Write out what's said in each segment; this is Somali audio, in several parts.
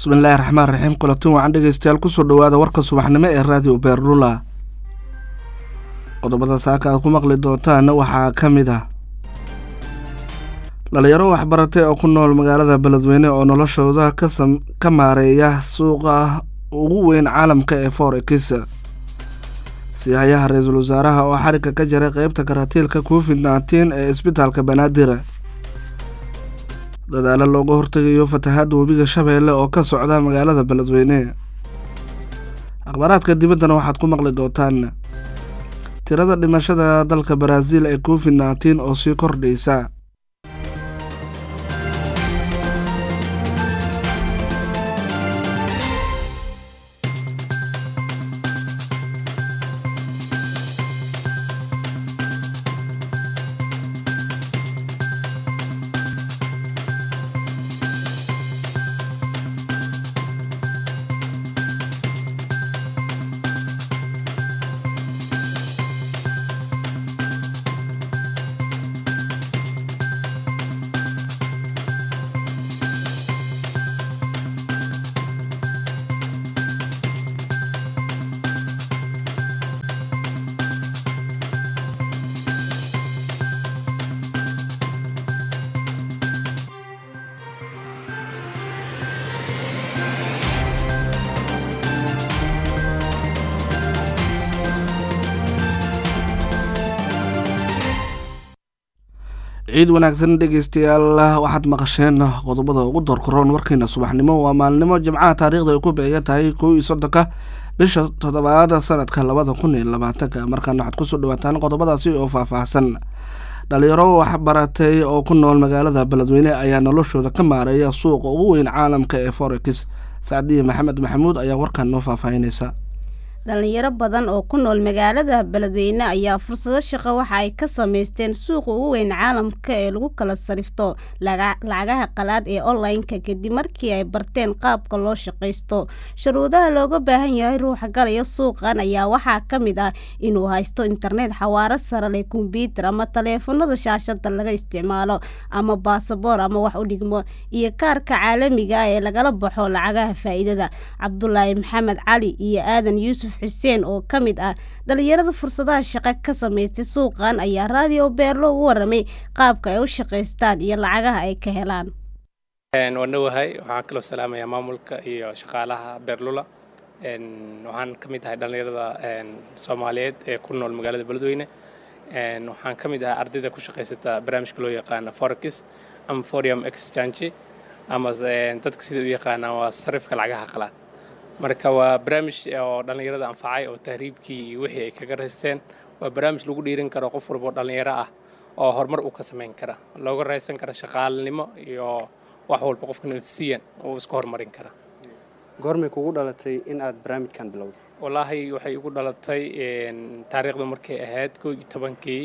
bismillaahi raxmaan raxiim kulatin wacan dhegeystayaal kusoo dhawaada warka subaxnimo ee raadiyo beerdhula qodobada saaka aad ku maqli doontaana waxaa ka mid ah dhalinyaro waxbaratay oo ku nool magaalada beledweyne oo noloshooda ka maareeya suuqa ugu weyn caalamka ee forex siyahayaha ra-iisul wasaaraha oo xarigga ka jaray qeybta karatiilka covid nneteen ee isbitaalka banaadir dadaalo looga hortegayo fatahaadda webiga shabeelle oo ka socda magaalada beledweyne akhbaaraadka dibaddana waxaad ku maqli doontaan tirada dhimashada dalka baraaziil ee covid nneteen oo sii kordhaysa ciid wanaagsan dhegeystayaal waxaad maqasheen qodobada ugu doorkaroon warkiina subaxnimo waa maalnimo jimcaha taariikhda ay ku beegan tahay kow iyo soddonka bisha toddobaada sanadka labada kun iyo labaatanka markaana waxaad kusoo dhawaataan qodobadaasi oo faahfaahsan dhalinyaro waxbaratay oo ku nool magaalada beledweyne ayaa noloshooda ka maareeya suuqa ugu weyn caalamka ee forex sacdiye maxamed maxamuud ayaa warkan noo faahfaahinaysa dhalinyaro badan oo ku nool magaalada beledweyne ayaa fursado shaqo waxa ay ka sameysteen suuqa ugu weyn caalamka ee lagu kala sarifto lacagaha qalaad ee online-ka kadib markii ay barteen qaabka loo shaqaysto shuruudaha looga baahan yahay ruuxa galaya suuqan ayaa waxaa ka mid ah inuu haysto internet xawaaro sare leh kombyuutar ama taleefanada shaashada laga isticmaalo ama baasaboor ama wax u dhigmo iyo kaarka caalamiga ah ee lagala baxo lacagaha faa-iidada cabdulaahi maxamed cali iyo aadan yuusuf xuseen oo ka mid ah dhalinyarada fursadaha shaqo ka sameystay suuqan ayaa raadiyo beerlo ugu waramay qaabka ay u shaqaystaan iyo lacagaha ay ka helaan waan dhowahay waxaan kaloo salaamayaa maamulka iyo shaqaalaha beerlula waxaan ka mid ahay dhalinyarada soomaaliyeed ee ku nool magaalada beledweyne waxaan ka mid ahay ardayda ku shaqaysata barnaamijka loo yaqaano forex ama forium exchange ama dadka sida u yaqaanaan waa sarifka lacagaha qalaad marka waa barnaamij oo dhallinyarada anfacay oo tahriibkii iyo wixii ay kaga raysteen waa barnaamij lagu dhiirin karo qof walba oo dhallinyaro ah oo horumar uu ka samayn kara looga raysan kara shaqaalanimo iyo wax walba qofka nafsiyan uu isku horumarin kara goormay kugu dhalatay in aad barnaamijkan bilowday wallaahi waxay igu dhalatay taariikhdu markay ahayd koo iyo tobankii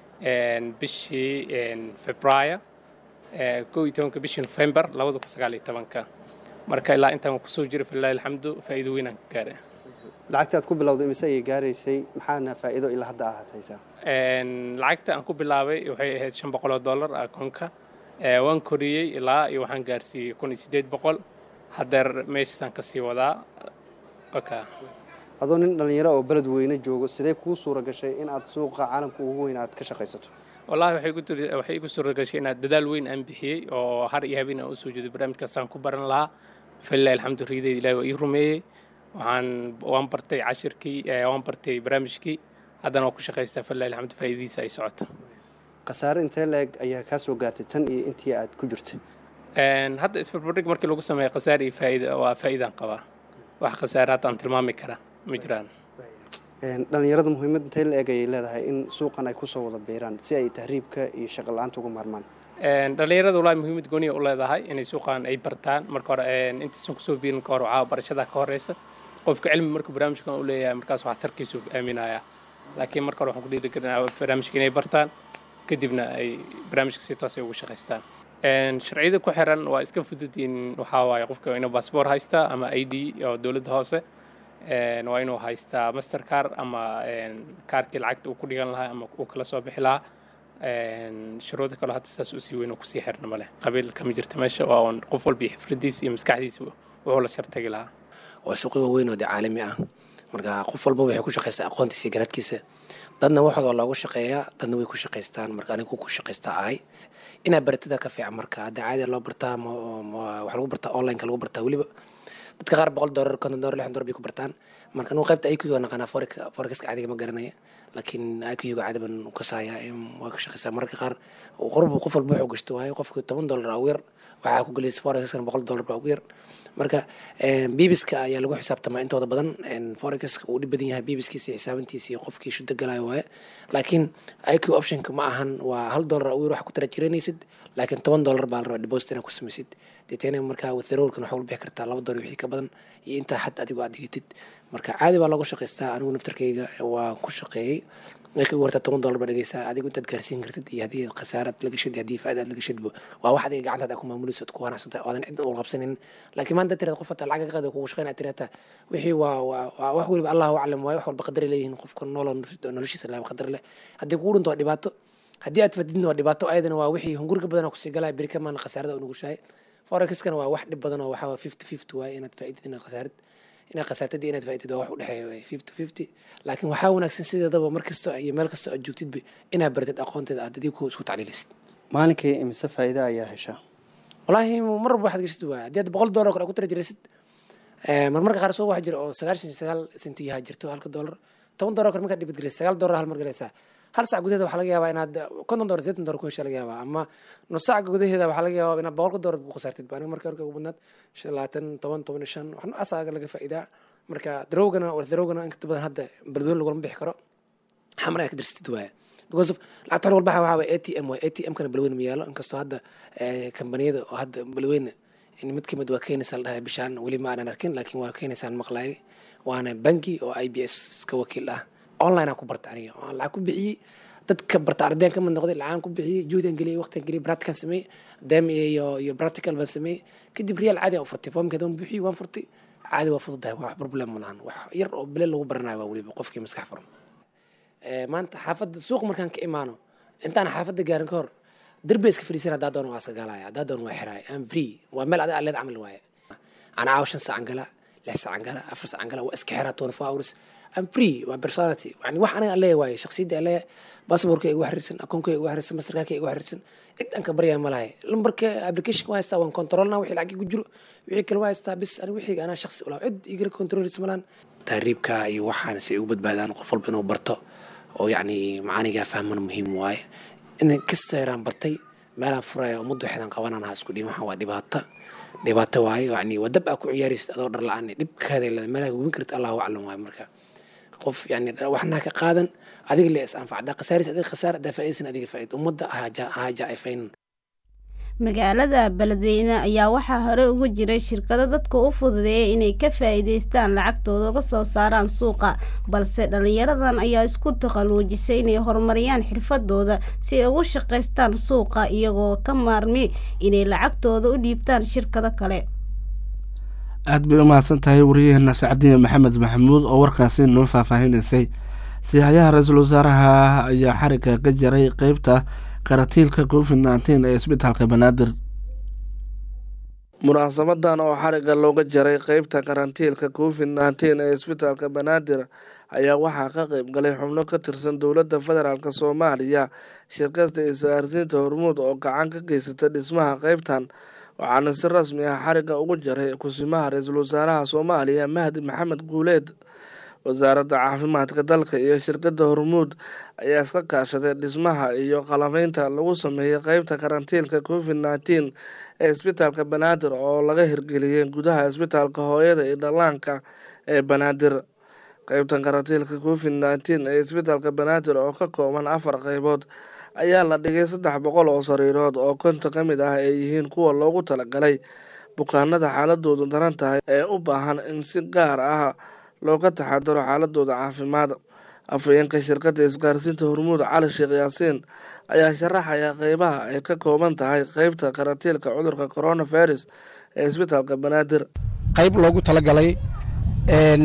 bishii februaayo koo iyo tobanka bishii november labada kun sagaal iyo tobanka marka ilaa intaan kusoo jiro filahi alxamdu faa'iido weynaan ka gaaray lacagta aad ku bilowday imise ayay gaaraysay maxaana faa'iido ilaa hadda aad haysaa lacagta aan ku bilaabay waxay ahayd shan boqol oo dollar akoonka waan koriyey ilaa iyo waxaan gaarsiiyey kun iyo siddeed boqol haddeer meeshaasaan kasii wadaa oka adoo nin dhallinyaro oo beled weyne joogo sidee kuu suura gashay in aad suuqa caalamka ugu weyn aad ka shaqaysato wallaahi waxay igu suura gashay inaad dadaal weyn aan bixiyey oo har iyo habeen aan usoo jeedo barnaamijkaasaan ku baran lahaa falilahi alxamdu riidayda ilahi waa ii rumeeyey waxaan waan bartay cashirkii waan bartay barnaamijkii haddana waan ku shaqaystaa falilahi alxamdu faa'iidadiisa ay socoto khasaare intee la-eg ayaa kaa soo gaartay tan iyo intii aad ku jirtay hadda isbarbardhig markii lagu sameeyo khasaare iyo faa'iida waa faa'iidaan qabaa wax khasaare hadda aan tilmaami kara ma jiraan dhallinyarada muhiimad intee la eg ayay leedahay in suuqan ay kusoo wada biiraan si ay tahriibka iyo shaqo la-aanta uga maarmaan dhallinyarada walahi muhiimad gooniya u leedahay inay suuqan ay bartaan marka hore intaysan kusoo biirin ka hor waxaa barashada ka horeysa qofka cilmi markuu barnaamijkan u leeyahay markaas waxaa tarkiisu aaminaya laakiin marka hore waxaan ku dhiirigelinaa barnaamijka inay bartaan kadibna ay barnaamijka si toos ay ugu shaqaystaan sharciyada ku xiran waa iska fudud in waxaa waaye qofka inuu baasboor haystaa ama i d oo dowladda hoose waa inuu haystaa master car ama kaarkii lacagta uu ku dhigan lahaa ama uu kala soo bixi lahaa shuruuda kaloo hadda saas usii weyn oo kusii xirna maleh qabiil kama jirta meesha waa un qof walba iyo xifradiisa iyo maskaxdiisa wuxuu la shartagi lahaa waa suuqyo waaweyn oo dee caalami ah marka qof walba waxay ku shaqaystaa aqoontiisa iyo garaadkiisa dadna waxooda waa loogu shaqeeyaa dadna way ku shaqaystaan marka anigu ku shaqaystaa ahay inaa baratida ka fiican marka hadda caadi loo bartaa wax lagu bartaa onlineka lagu bartaa weliba dadka qaar boqol doolar konton doolar lixdan doolar bay ku bartaan marka anigu qaybta iqga naqaanaa forexiska caadiga ma garanaya laakiin iqga caadi baan u kasaaya waa ka shaqaysaa mararka qaar qorbu qof walba wuxuu gashto waayo qofka toban doolar ugu yar waxaa ku gelaysa forexkana boqol doolar baa ugu yar marka bibiska ayaa lagu xisaabtamaa intooda badan forexka uu dhib badan yahay bibiskiisa iyo xisaabantiisa iyo qofkii shuda galayo waaye laakiin iq optionka ma ahan waa hal doolar ugu yar wax ku tara jiranaysid laakiin toban doolar baa la rabaa deposit inaad ku samaysid deetena markaa withdrawalkan waxaa bixi kartaa laba doolar wixii ka badan iyo intaa xad adigu aad dhigatid marka caadi baa loogu shaqaystaa anigu naftarkayga waa ku shaqeeyey markii ugu horta toban doolar baa dhigaysaa adigu intaad gaarsiin kartid iyo haddii khasaaraad la gashid haddii faa'iida aad la gashidba waa wax adiga gacantaad ku maamulayso ku wanaagsantahay oodan cidna ul qabsanin laakiin maanta tirada qof hata lacag ka qaada kugu shaqeyn aad tirata wixii waa waa wax weliba allahu aclam waaye wax walba qadar leeyihiin qofka nooloo noloshiisa laa qadar leh haddii kugu dhinto waa dhibaato haddii aad fadidna waa dhibaato ayadana waa wixii hunguriga badan kusii galaya beri kamaana khasaarada unugushahay forexkana waa wax dhib badan oo waxaa fifty fifty waaye inaad faa'iidid inaad khasaarid inaad khasaartadii inaad faa'iidid waa wax u dhexeeya fifty fifty laakiin waxaa wanaagsan sideedaba mar kasta iyo meel kasta aad joogtidba inaad baratid aqoonteeda aad adigu isku tacliilisid maalinkii imise faa'iida ayaa heshaa wallaahi mar walba waxaad gashid waaya haddii aad boqol doolar kale ku tara jiraysid marmarka qaar soo waxa jira oo sagaashan iyo sagaal senti yaha jirto halka doolar toban doolar kale markaad dhibad galaysa sagaal doolar hal mar galaysaa hal sac gudaheeda waxaa laga yaabaa inaad konton doolar seetan doolar ku hesha laga yaabaa ama nus sac gudaheeda waxaa laga yaabaa inaad boqolka doolar ku khasaartid ba aniga marka marka ugu badnaad shan labaatan toban toban iyo shan waxna asaaga laga faa'iidaa marka darowgana war darowgana inta badan hadda baldoon lagulama bixi karo xamar ayaa ka darsatid waaya because of lacagta hor walba waxaa waaya a t m waay a t m kana balweyne ma yaalo inkastoo hadda kambaniyada oo hadda balweyne mid kamid waa keenaysaa la dhahay bishaan weli ma aanan arkin laakiin waa keenaysaan maqlaayay waana bangi oo i b s ka wakiil ah online aan ku barta aniga aan lacag ku bixiyey dadka barta ardayaan ka mid noqday lacagan ku bixiyey juhdan geliyey waqtigan geliyey practican sameeyey dem iyo iyo practical baan sameeyey kadib real caadi aan u furtay foomkeeda waan bixiyey waan furtay caadi waa fududahay wax problem ma lahan wax yar oo bile lagu baranayo waa weliba qofkii maskax furan maanta xaafadda suuq markaan ka imaano intaan xaafadda gaarin ka hor derbi iska fadhiisan haddaa doon waa sagaalaya haddaa doon waa xiraay am free waa meel adiga aleed camal waaye ana caawa shan saacan gala lix saacan gala afar saacan gala waa iska xiraa twenty four hours am free waa personality yani wax aniga aleeya waaye shaksiyadda aleeya basaborka igu xiriirsan akoonka igu xiriirsan masterkaarka igu xiriirsan cid aan ka baryaa ma lahay lambarka application waa haystaa waan controlna wixii lacag ku jiro wixii kale waa haystaa bis aniga wixii anaa shaksi ulaa cid igala controlisa malaan tahriibka iyo waxaan si ay ugu badbaadaan qof walba inuu barto oo yacni macaanigaa fahmana muhiim waaye in kasta yaraan bartay meelaan furaya ummadda waxeedan qabanaan ha isku dhihin waxaan waa dhibaato dhibaato waaye yacni waa dab aa ku ciyaaraysid adoo dhar la-aan dhibkaada leeda meelaha hubin karta allahu aclam waaye marka qof yani waxna ka qaadan adiga le is anfacda khasaaris adiga khasaar adaa faa'iidaysan adiga faa'iid ummadda ahaaja ay faynan magaalada beledweyne ayaa waxaa hore ugu jiray shirkado dadka u fududeeya inay ka faa'iidaystaan lacagtooda uga soo saaraan suuqa balse dhallinyaradan ayaa isku takhaluujisay inay horumariyaan xirfadooda si ay ugu shaqaystaan suuqa iyagoo ka maarmi inay lacagtooda u dhiibtaan shirkado kale aada bay u mahadsan tahay wariyaheena sacdiya maxamed maxamuud oo warkaasi noo faahfaahinaysay sihayaha ra-iisul wasaaraha ayaa xariga ka jaray qeybta karatiilka covid nneteen ee isbitaalka banaadir munaasabadan oo xariga looga jaray qeybta karantiilka covid nneteen ee isbitaalka banaadir ayaa waxaa ka qeyb galay xubno ka tirsan dowladda federaalk soomaaliya shirkasta isgaarsiinta hormuud oo gacan ka geysata dhismaha qeybtan waxaana si rasmi ah xariga ugu jaray kusimaha ra-iisul wasaaraha soomaaliya mahdi maxamed guuleed wasaaradda caafimaadka dalka iyo shirkadda hormuud ayaa iska kaashaday dhismaha iyo qalabeynta lagu sameeyey qeybta karantiilka covid nneteen ee isbitaalka banaadir oo laga hirgeliyey gudaha isbitaalka hooyada iyo dhallaanka ee banaadir qeybtan karantiilka covid nneteen ee isbitaalka banaadir oo ka kooban afar qeybood ayaa la dhigay saddex boqol oo sariirood oo konta ka mid ah ay yihiin kuwa loogu talagalay bukaanada xaaladoodu daran tahay ee u baahan in si gaar ah looga taxadaro xaaladooda caafimaad afhayeenka shirkadda isgaarsiinta hormuud cali sheekh yaasiin ayaa sharaxaya qeybaha ay ka kooban tahay qeybta karantiilka cudurka coronavirus ee isbitaalka banaadir qayb loogu talagalay in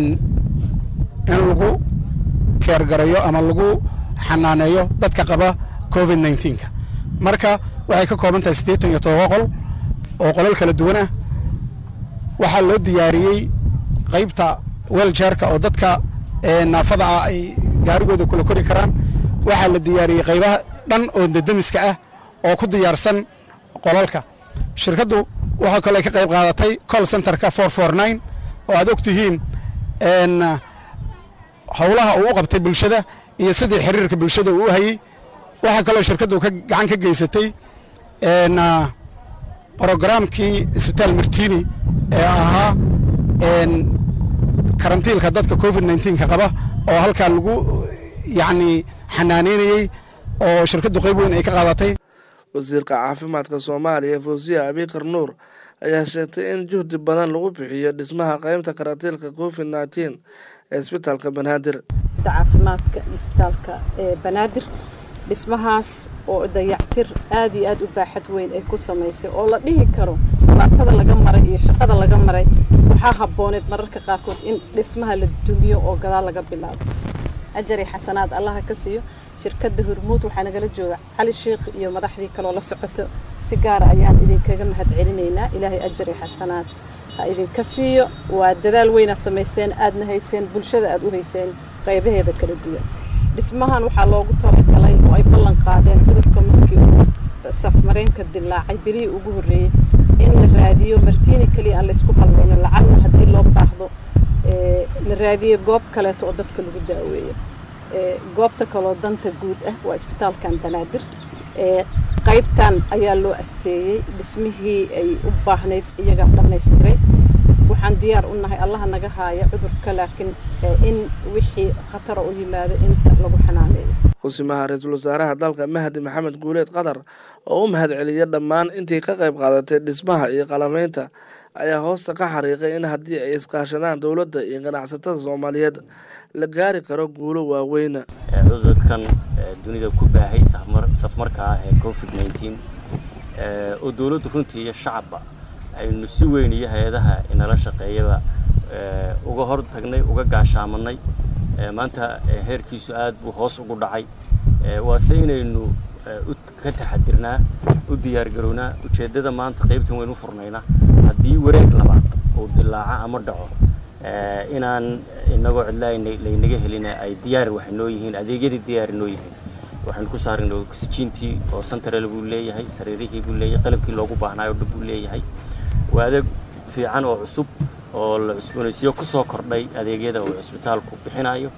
lagu keergarayo ama lagu xanaaneeyo dadka qaba covid nneteen-ka marka waxay ka kooban tahay siddeetan iyo todoba qol oo qolal kala duwan ah waxaa loo diyaariyey qaybta weljeerka oo dadka naafada ah ay gaarigooda kula kori karaan waxaa la diyaariyey qaybaha dhan oo dadamiska ah oo ku diyaarsan qolalka shirkaddu waxaa kaloo ka qayb qaadatay call centerka for for nine oo aad og tihiin howlaha uu u qabtay bulshada iyo sidii xiriirka bulshada uu u hayey waxaa kaloo shirkaddu ka gacan ka geysatay brogaraamkii isbitaal martini ee ahaa karantiilka dadka covid nneteen-ka qaba oo halkaa lagu yacni xanaaneynayey oo shirkaddu qayb weyn ay ka qaadatay wasiirka caafimaadka soomaaliya fawsiya abikar nuur ayaa sheegtay in juhdi badan lagu bixiyo dhismaha qaybta karantiilka covid nneteen ee isbitaalka banaadir caafimaadka isbitaalka ee banaadir dhismahaas oo dayactir aad iyo aad u baaxad weyn ay ku samaysay oo la dhihi karo dhibaatada laga maray iyo shaqada laga maray waxaa habbooneed mararka qaarkood in dhismaha la dumiyo oo gadaal laga bilaabo ajari xasanaad allaha ka siiyo shirkadda hormuud waxaa nagala jooga cali sheikh iyo madaxdii kaloo la socoto si gaara ayaan idinkaga mahad celinaynaa ilaahay ajari xasanaad ha idinka siiyo waa dadaal weyna samayseen aadna hayseen bulshada aad u hayseen qaybaheeda kala duwan dhismahan waxaa loogu talagalay oo ay ballan qaadeen cudurka markii uu safmareenka dilaacay bilihii ugu horreeyey in la raadiyo martiini keliya aan laysku hallayno lacagna haddii loo baahdo la raadiyo goob kaleeto oo dadka lagu daaweeyo goobta kaloo danta guud ah waa isbitaalkan banaadir qaybtan ayaa loo asteeyey dhismihii ay u baahnayd iyagaa dhammaystiray waxaan diyaar u nahay allaha naga haaya cudurka laakiin in wixii khatara u yimaado inta lagu xanaaneeyo kusimaha ra-iisul wasaaraha dalka mahdi maxamed guuleed qatar oo u mahad celiya dhammaan intii ka qayb qaadatay dhismaha iyo qalameynta ayaa hoosta ka xariiqay in haddii ay iskaashadaan dowladda iyo ganacsatada soomaaliyeed la gaari karo guulo waaweyna cudurkan dunida ku baahay safmarka ah ee covid nneteen oo dowladdu runtii iyo shacabba aynu si weyn iyo hay-adaha inala shaqeeyaba uga hor tagnay uga gaashaamanay maanta heerkiisu aad buu hoos ugu dhacay waase inaynu ka taxadirnaa u diyaargarownaa ujeeddada maanta qaybtan waynu furnaynaa haddii wareeg labaad uu dilaaco ama dhaco inaan inagoo cidlaa laynaga helin ay diyaar waxay noo yihiin adeegyadii diyaari noo yihiin waxaynu ku saarnay oksijiintii oo santarel buu leeyahay sariirihii buu leeyahay qalabkii loogu baahnaayo dhan buu leeyahay waa adeeg fiican oo cusub oo la cusboonaysiyo ku soo kordhay adeegyada uu cisbitaalku bixinayo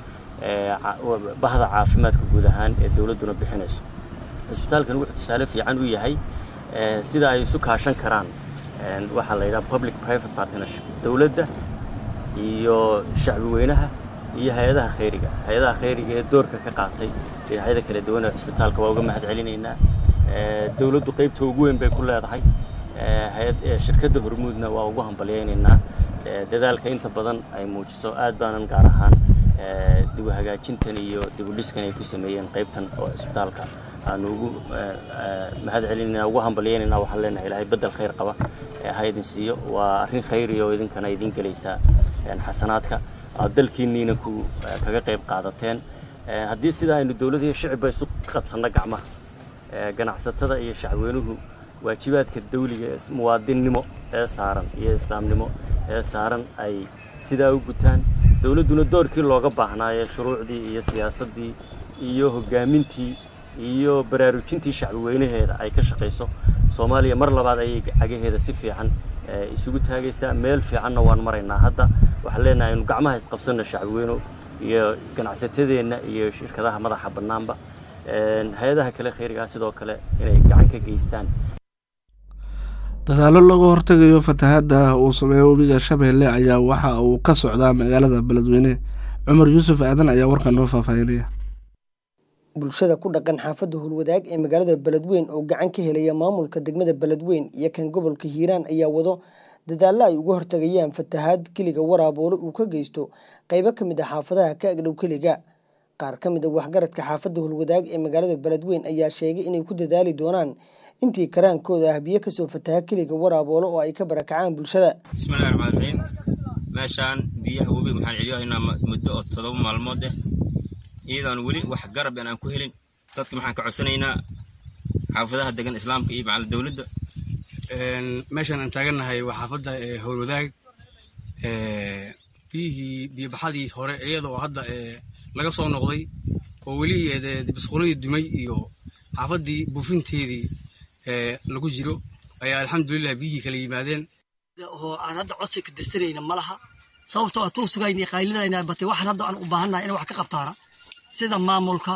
bahda caafimaadka guud ahaan ee dowladduna bixinayso cisbitaalkan wuxuu tusaale fiican u yahay sida ay isu kaashan karaan waxaa la yidhaha public private partnership dowladda iyo shacbi weynaha iyo hay-adaha khayriga hay-adaha khayriga ee doorka ka qaatay dhinacyada kala duwan ee cisbitaalka waa uga mahad celinaynaa dowladdu qaybta ugu weyn bay ku leedahay shirkadda hormuudna waa ugu hambalyaynaynaa dadaalka inta badan ay muujiso aad baanan gaar ahaan dibu hagaajintan iyo dibu dhiskan ay ku sameeyeen qaybtan oo cisbitaalka aanu ugu mahad celinayna ugu hambalyaynayna waxaan leenahay ilaahay beddel khayr qaba ha idin siiyo waa arrin khayriya oo idinkana idin gelaysaa xasanaadka aad dalkiinniina ku kaga qayb qaadateen haddii sidaa aynu dowladda iyo shicibba isu qabsanno gacmaha ganacsatada iyo shacweynuhu waajibaadka dawliga ee muwaadinnimo ee saaran iyo islaamnimo ee saaran ay sidaa u gutaan dowladduna doorkii looga baahnaaye shuruucdii iyo siyaasaddii iyo hoggaamintii iyo baraarujintii shacbi weynaheeda ay ka shaqayso soomaaliya mar labaad ayay cagaheeda si fiican isugu taagaysaa meel fiicanna waan maraynaa hadda waxaan leenahay inu gacmaha isqabsanno shacbi weyno iyo ganacsatadeenna iyo shirkadaha madaxa bannaanba hay-adaha kale khayrigaa sidoo kale inay gacan ka geystaan dadaalo looga hortegayo fatahaadda uu sameeyo webiga shabeelle ayaa waxa uu ka socdaa magaalada beledweyne cumar yuusuf aadan ayaa warkan noo faahfaahinaya bulshada ku dhaqan xaafadda howlwadaag ee magaalada beledweyn oo gacan ka helaya maamulka degmada beledweyn iyo kan gobolka hiiraan ayaa wado dadaallo ay uga hortagayaan fatahaad keliga waraaboole uu ka geysto qaybo ka mid a xaafadaha ka agdhow keliga qaar ka mid a waxgaradka xaafadda howlwadaag ee magaalada beledweyn ayaa sheegay inay ku dadaali doonaan intii karaankooda ah biyo kasoo fataha keliga waraaboole oo ay ka barakacaan bulshada bismillahi raxmaan raxiim meeshaan biyaha webiga waxaan celiyahaynaa muddo oo todoba maalmood eh iyadoon weli wax garab aan ku helin dadka maxaan ka codsanaynaa xaafadaha degan islaamka iyo macal dowladda meeshaan aan taagannahay waa xaafadda howlwadaag biyihii biyobaxadii hore iyadoo hadda laga soo noqday oo weli basquuladii dumay iyo xaafaddii buufinteedii lagu jiro ayaa alxamdulilah biyihii kala yimaadeen oo aan hadda codsi ka dirsanayna ma laha sababtoo ah tuu sugayna qaylidayna batay waxaan hadda aan u baahannahay inay wax ka qabtaana sida maamulka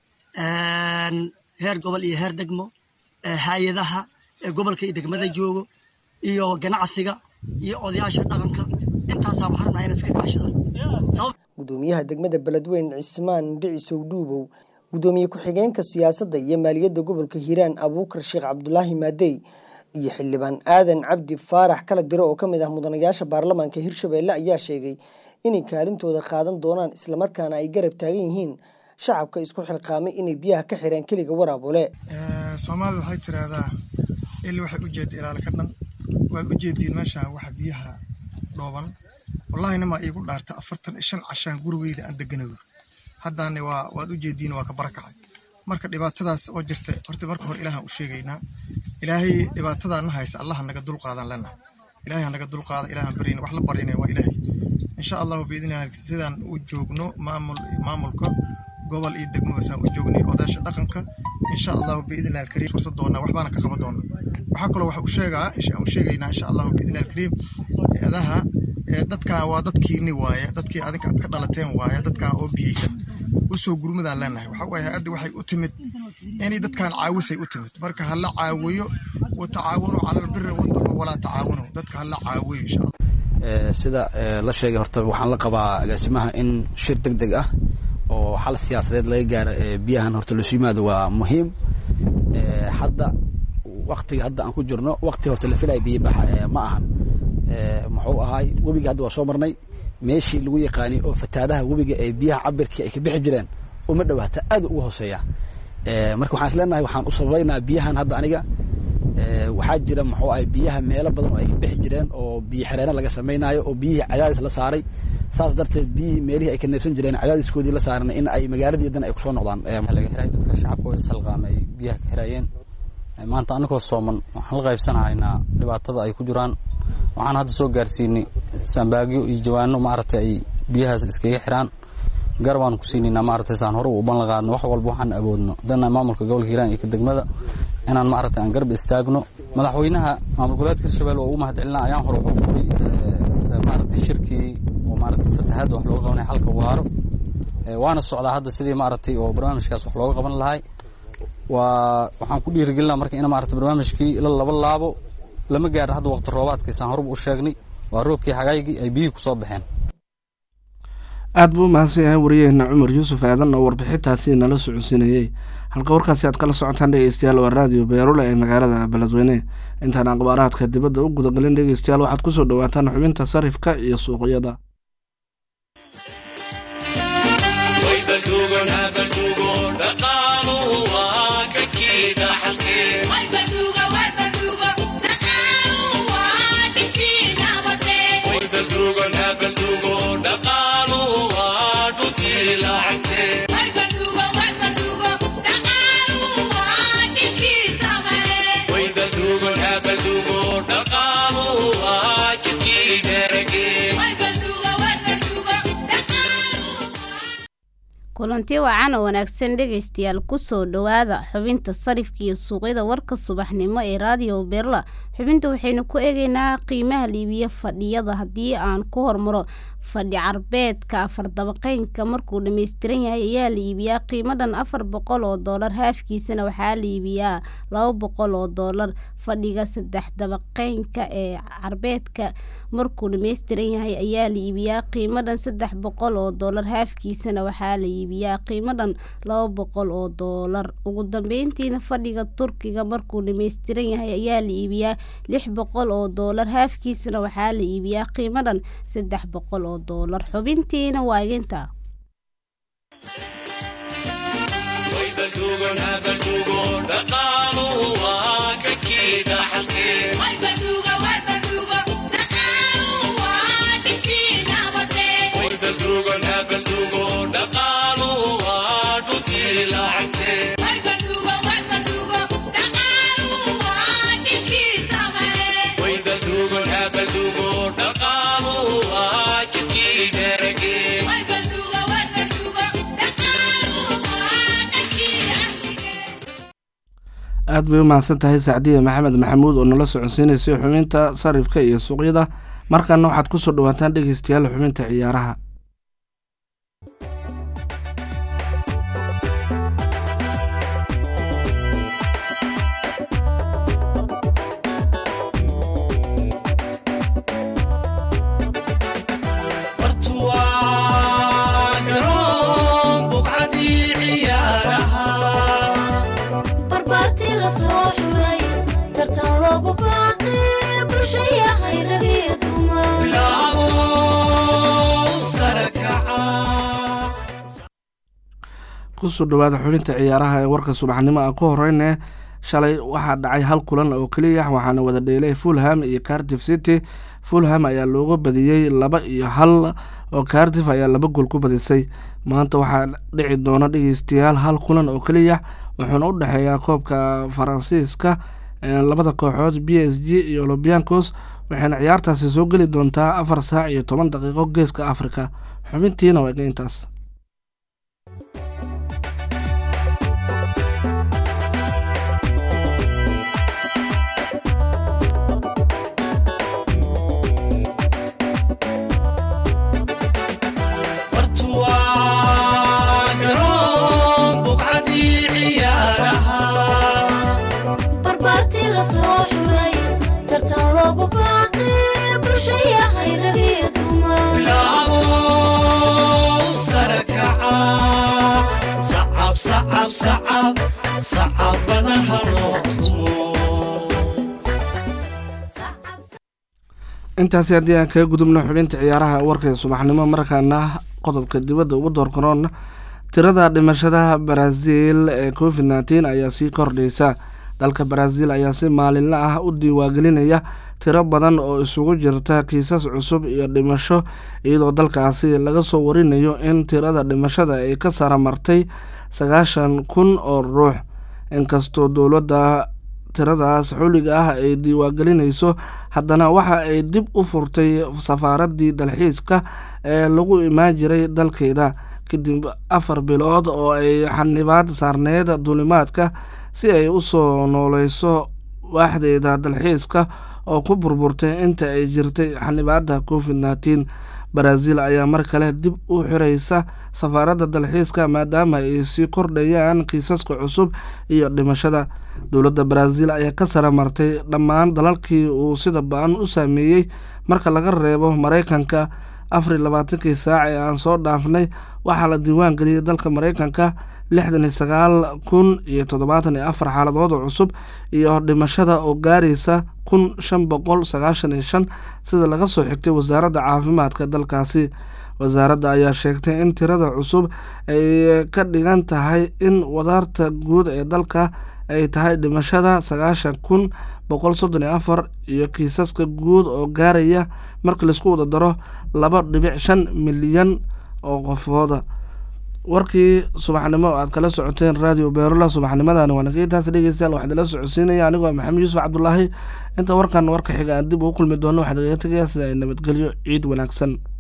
heer gobol iyo heer degmo hay-adaha ee gobolka iyo degmada joogo iyo ganacsiga iyo odayaasha dhaqanka intaasaa waxaan rabnaa inay iska kaashadaan gudoomiyaha degmada beledweyn cismaan dhicisow dhuubow gudoomiye ku-xigeenka siyaasadda iyo maaliyadda gobolka hiiraan abuukar sheekh cabdulaahi maadey iyo xildhibaan aadan cabdi faarax kala diro oo ka mid ah mudanayaasha baarlamaanka hirshabeelle ayaa sheegay inay kaalintooda qaadan doonaan islamarkaana ay garab taagan yihiin shacabka isku xilqaamay inay biyaha ka xireen keliga waraabule soomaalida waxay tiraahdaa il waxay u jeeda ilaala ka dhan waad u jeediin meeshaan waxa biyaha dhooban wallahina maa iigu dhaarta afartan shan cashaan gurigeyda aan deganayo haddaane waa waad u jeediin waa ka barakacay marka dhibaatadaas oo jirta horta marka hore ilaahan u sheegaynaa ilaahay dhibaatadaa na haysa allaha naga dulqaadan lena ilaahay naga dulqaada ilaahan baryna wax la baryana waa ilaahay insha allahu biidnillah sidaan u joogno maamul maamulka gobol iyo degmaba saan u joognay odaasha dhaqanka insha allahu biidnillah alkariim fursad doonaa waxbaana ka qaban doonaa waxaa kaloo waxa u sheegaa u sheegaynaa insha allahu biidnillah alkariim eedaha dadkan waa dadkiini waaye dadkii adinka aad ka dhalateen waaye dadkan oo biyeysan usoo gurmadaan leenahay waxa waaye hadda waxay u timid inay dadkan caawisay u timid marka hala caawiyo watacaawanu cala albiri wataqwa walaa tacaawanu dadka hala caawiyo insha allah sida la sheegay horta waxaan la qabaa agaasimaha in shir deg deg ah oo xal siyaasadeed laga gaaro biyahan horta lasu yimaado waa muhiim hadda waktiga hadda aan ku jirno wakti horta la filaya biyo baxa ma ahan muxuu ahaay webiga hadda waa soo marnay meeshii lagu yaqaanay oo fataadaha webiga ee biyaha cabirkii ay ka bixi jireen uma dhawaata aad uga hooseeya marka waxaan is leenahay waxaan u sababaynaa biyahan hadda aniga waxaa jira muxuu ahay biyaha meelo badan oo ay ka bixi jireen oo biyo xereena laga samaynayo oo biyihii cadaadis la saaray saas darteed biyihii meelihii ay ka neefsan jireen cadaadiskoodii la saaran in ay magaaladii dan ay kusoo noqdaan laga xiray dadka shacabka oo ishalqaamay ay biyaha ka xirayeen maanta anagoo sooman waxaan la qaybsanahaynaa dhibaatada ay ku jiraan waxaan hadda soo gaarsiinay sambaagyo iyo jawaano maaragtay ay biyahaas iskaga xiraan gar baan ku siinaynaa maaragtay saan hore u ballan qaadno wax walba waxaan awoodno dana maamulka gobolka hiiraan iyo ka degmada inaan maaragtay aan garab istaagno madaxweynaha maamul goboleedka hirshabelle oo ugu mahadcelinaa ayaan hore wuxuu furay maaragtay shirkii oo maaragtay fatahaadda wax looga qabanaya xalka waaro waana socdaa hadda sidii maaragtay oo barnaamijkaas wax looga qaban lahay waa waxaan ku dhiirigelinaa marka in maaragtay barnaamijkii la laba laabo lama gaaro hadda waqti roobaadkiisaan horeba u sheegnay waa roobkii xagaygii ay biyihii kusoo baxeen aad buu umahadsan yahay wariyaheena cumar yuusuf aadan oo warbixintaasi nala socodsiinayey halka warkaasi aad kala socotaan dhegeystayaal waa raadiyo beerule ee magaalada beledweyne intaan akhbaaraadka dibadda u gudagalin dhegeystayaal waxaad kusoo dhawaataan xubinta sarifka iyo suuqyada kulanti wacan oo wanaagsan dhegaystayaal kusoo dhowaada xubinta sarifka iyo suuqyada warka subaxnimo ee raadiyo berla xubinta waxaynu ku eegeynaa qiimaha liibiya fadhiyada haddii aan ku hormaro fadhi carbeedka afar dabaqeynka markuu dhammaystiran yahay ayaa la iibiyaa qiimo dhan afar boqol oo doolar haafkiisana waxaa la iibiyaa laba boqol oo doolar fadhiga saddex dabaqeynka ee carbeedka markuu dhammaystiran yahay ayaa la iibiyaa qiimo dhan saddex boqol oo doolar haafkiisana waxaa la iibiyaa qiimo dhan laba boqol oo doolar ugu dambeyntiina fadhiga turkiga markuu dhammaystiran yahay ayaa la iibiyaa lix boqol oo doolar haafkiisana waxaa la iibiyaa qiimo dhan saddex boqol oo doolar xubintiina waa iginta aada bay u mahadsan tahay sacdiya maxamed maxamuud oo nala socodsiinaysay xubinta sarifka iyo suuqyada markana waxaad kusoo dhawaataan dhegeystayaal xubinta ciyaaraha kusoo dhawaada xubinta ciyaaraha ee warka subaxnimo a ku horeyne shalay waxaa dhacay hal kulan oo keliya waxaana wada dheelay fulham iyo cardiff city fulham ayaa looga badiyey laba iyo hal oo cardiff ayaa laba gool ku badisay maanta waxaa dhici doona dhegeystayaal hal kulan oo keliya wuxuuna u dhexeeyaa koobka faransiiska labada kooxood b s g iyo olobiancos waxayna ciyaartaasi soo geli doontaa afar saac iyo toban daqiiqo geeska africa xubintiina waa intaas intaasi haddii aan kaga gudubno xubinta ciyaaraha warka subaxnimo markaana qodobka dibadda ugu door karoon tirada dhimashada brazil ee covid nneteen ayaa sii kordhaysa dalka brazil ayaa si maalinla ah u diiwaangelinaya tiro badan oo isugu jirta kiisas cusub iyo dhimasho iyadoo dalkaasi laga soo warinayo in tirada dhimashada ay ka sara martay sagaashan kun oo ruux inkastoo dowladda tiradaas xuliga ah ay diiwaangelinayso haddana waxa ay dib u furtay safaaradii dalxiiska ee lagu imaan jiray dalkeeda kadib afar bilood oo ay xanibaad saarneyd duulimaadka si ay u soo nooleyso waaxdeeda dalxiiska oo ku burburtay inta ay jirtay xanibaada covid nneteen brazil ayaa mar kale dib u xireysa safaaradda dalxiiska maadaama ay sii kordhayaan kiisaska cusub iyo dhimashada dowladda brazil ayaa ka sara martay dhammaan dalalkii uu sida ba-an u saameeyey marka laga reebo mareykanka afar iyo labaatankii saac ee aan soo dhaafnay waxaa la diiwaan geliyey dalka mareykanka lixdan iyo sagaal kun iyo toddobaatan iyo afar xaaladood oo cusub iyo dhimashada oo gaaraysa kun shan boqol sagaashan iyo shan sida laga soo xigtay wasaaradda caafimaadka dalkaasi wasaaradda ayaa sheegtay in tirada cusub ay ka dhigan tahay in wadaarta guud ee dalka ay tahay dhimashada sagaashan kun boqol soddon iyo afar iyo kiisaska guud oo gaaraya marka laisku wada daro laba dhibic shan milyan oo qofooda warkii subaxnimo aad kala socoteen radio beerola subaxnimadani waa nageetaas dhegeystayaal waxaa idinla socodsiinaya anigoo maxamed yuusuf cabdulaahi inta warkan warka xiga aan dib ugu kulmi doono waxaa igaga tegayaa sida ay nabadgelyo ciid wanaagsan